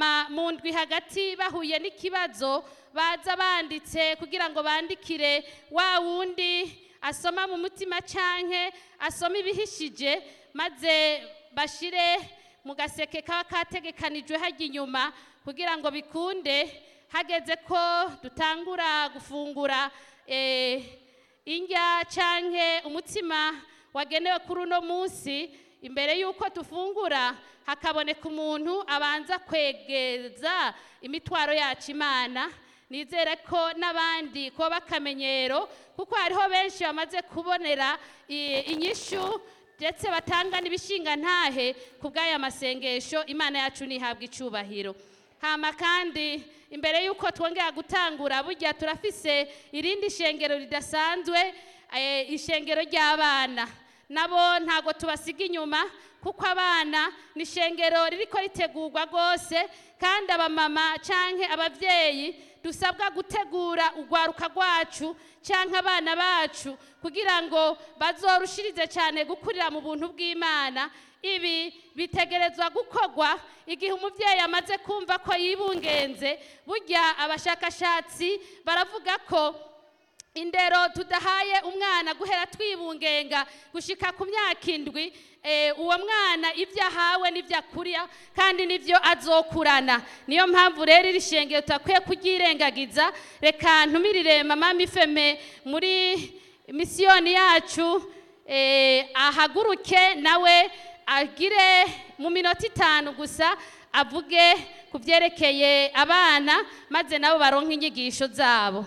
hama mu ndwi hagati bahuye n'ikibazo baza banditse kugira ngo bandikire wa wundi asoma mu mutima canke asoma ibihishije maze bashire mu gaseke kaba kategekanijwe hajya inyuma kugira ngo bikunde hageze ko dutangura gufungura eh, indya canke umutima wagenewe kuri uno munsi imbere y'uko dufungura hakaboneka umuntu abanza kwegeza imitwaro yacu imana nizere ko n'abandi kuba bakamenyero kuko hariho benshi bamaze kubonera i- inyishu ndetse batanga n'ibishinga ntahe ku bw'aya masengesho imana yacu ntihabwe icubahiro hama kandi imbere y'uko twongera gutangura burya turafise irindi shengero ridasanzwe eh, ishengero ry'abana nabo ntago tubasiga inyuma kuko abana ni ishengero ririko ritegurwa rwose kandi abamama canke abavyeyi dusabwa gutegura urwaruka rwacu canke abana bacu kugira ngo bazorushirize cyane gukurira mu buntu bw'imana ibi bitegerezwa gukorwa igihe umubyeyi amaze kumva ko yibungenze burya abashakashatsi baravuga ko indero tudahaye umwana guhera twibungenga gushika ku myaka indwi eh, uwo mwana ibyo ahawe n'ibyo akurya kandi n'ibyo azokurana niyo mpamvu rero iri shengero tutakwiye kuryirengagiza reka ntumirire mama mifeme muri misiyoni yacu eh, ahaguruke nawe agire mu minota itanu gusa avuge ku byerekeye abana maze nabo baronke inyigisho zabo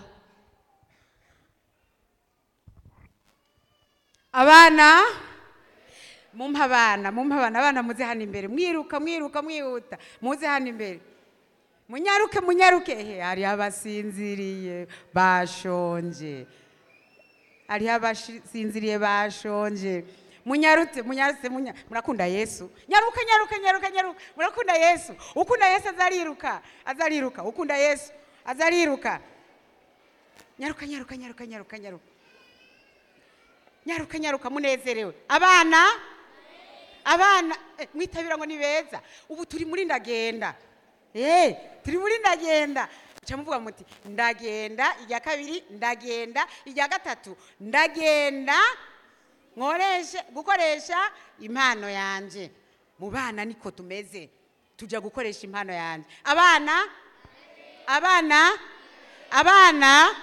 abana mumpe abana mumpe abana abana muze hano imbere mwiruka mwiruka mwihuta muze hano imbere munyaruke munyaruke ehe hariho abasinziriye bashonje hariho abasinziriye bashonje munyarutse munyarutse munya- murakunda yesu nyaruka nyaruka nyaruka nyaruka murakunda yesu ukunda yesu azariruka azariruka ukunda yesu azariruka nyaruka nyaruka nyaruka nyaruka nyaruka nyaruka nyaruka munezerewe abana abana eh, mwitabira ngo ni beza ubu turi muri ndagenda eh turi muri ndagenda muca muvuga muti ndagenda irya kabiri ndagenda irya gatatu ndagenda nkoreshe gukoresha impano yanje mu bana niko tumeze tujya gukoresha impano yanje abana abana abana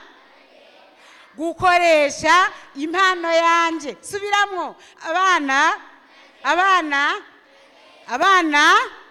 gukoresha impano yanjye subiramo abana abana abana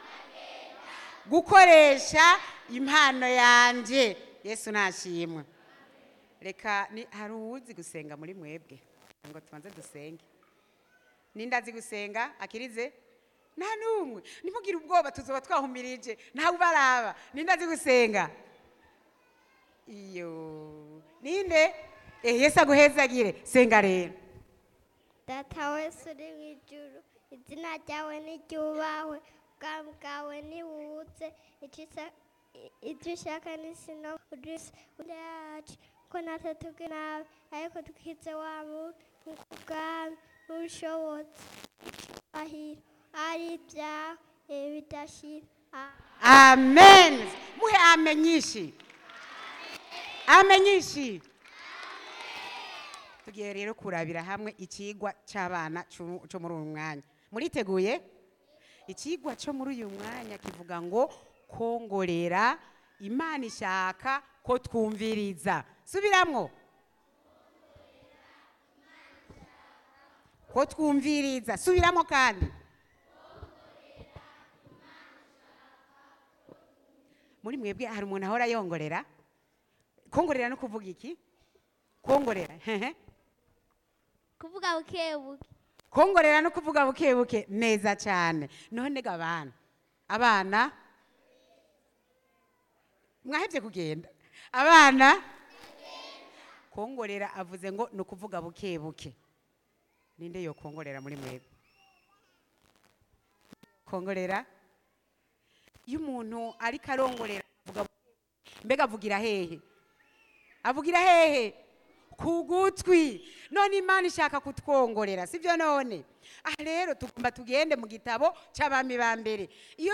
gukoresha impano yanjye yesu nashimwe reka ni hari uwuzi gusenga muri mwebwe ngo tubanze dusenge ninde azi gusenga akirize nta n'umwe nimugire ubwoba tuzoba twahumirije ntawe ubaraba ninde azi gusenga iyo ninde eh yesu aguhezagire senga rero data wese uri mu ijuru izina ryawe niryubahwe ubwami bwawe nibuze icyo isa- i- ibyo ushaka n'isi no uduse undi yacu ko natwe tubwe nawe ariko tukize wa muntu nk'uko ubwami n'ubushobozi icyubahiro ari ibyawe bidashira Amen. amen muhe ame nyinshi ame nyinshi tugiye rero kurabira hamwe ikigwa cy'abana cyo cyo muri uyu mwanya muriteguye ikigwa cyo muri uyu mwanya kivuga ngo kongorera imana ishaka ko twumviriza subiramwo ko twumviriza subiramo kandi muri mwebwe hari umuntu ahora yongorera kongorera no kuvuga iki kongorera hehe kuvuga buke buke kongorera no kuvuga buke buke neza cyane none ga abana abana mwahebye kugenda abana kongorera avuze ngo ni ukuvuga buke buke ninde yo kongorera muri mwebwe kongorera iyo umuntu ariko arongorera avuga buke buke. mbega avugira hehe avugira hehe ku gutwi none imana ishaka kutwongorera sibyo none aha rero tugomba tugende mu gitabo cy'abami ba mbere iyo